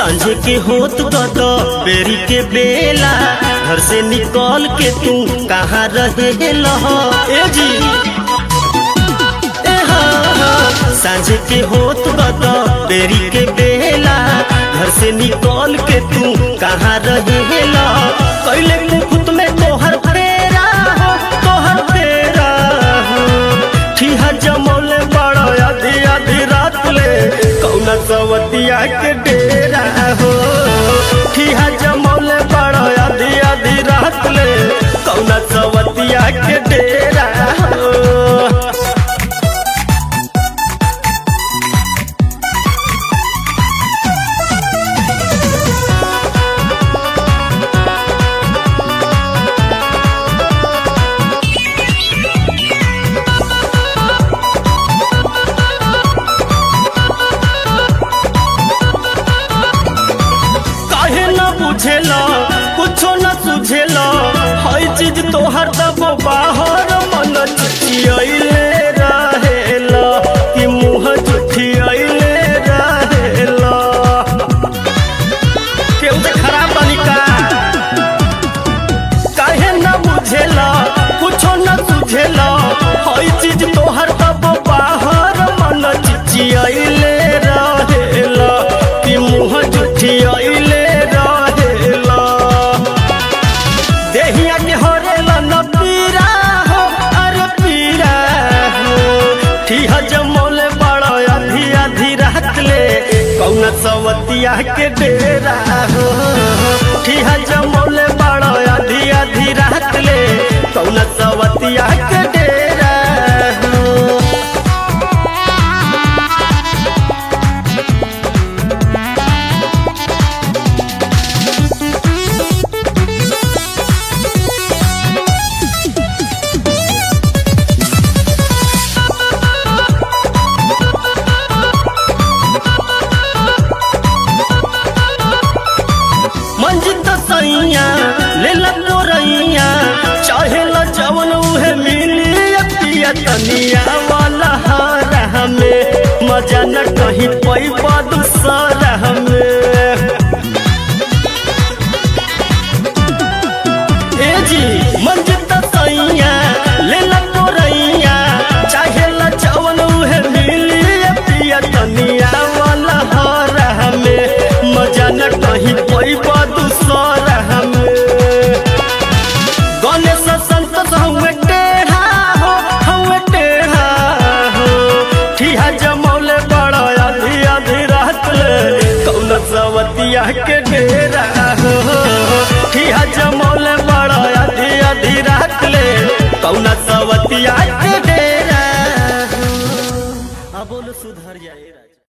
सांझ के होत गद बेरी के बेला घर से निकल के तू कहाँ रहे लह ए जी ए हा, हा। सांझ के होत गद बेरी के बेला घर से निकल के तू कहाँ रहे लह कैले मुकुट में तोहर फेरा हो तोहर फेरा हो ठीहा जमौले बड़ा आधी आधी रात ले कौना सवतिया के डेरा हो ठीहा जमौले बड़ा आधी आधी रात ले कौना सवतिया के डेरा हो काहे न बुझेला कुछो न सुझेला हई चीज तोहर दबो बाहर मन चिचियले रहेला कि मुंह जुठियले रहेला केहू से खराब बनी का काहे न बुझेला कुछो न सुझेला हई चीज तोहर दबो बाहर मन चिचियले रहेला कि मुंह जुठियले रहेला देहिया के होरेला न पीरा हो अरे पीरा हो ठीहा जमौले बड़ा आधी आधी रात ले कौन सवतिया के डेरा हो ठीहा जमौले बड़ा आधी आधी रात ले कौन सवतिया के डेरा हो मंजित सैया ले ला तोरैया चाहे ला जवन उहे मिली पिया तनिया वाला हारा हमें मजा न कहीं पैबा दूसरा हमें ए जी मंजित सैया ले ला तोरैया चाहे ला जवन उहे मिली पिया तनिया वाला हारा हमें मजा न कहीं पैबा दूसरा हमें गणेश संतोष हमें टेढ़ा हो हमें टेढ़ा हो ठीहा जमौले बड़ा आधी आधी रात ले कौन सवतिया के डेरा हो ठीहा जमौले बड़ा आधी आधी रात ले कौन सवतिया के डेरा हो अब बोलो सुधर जाएगा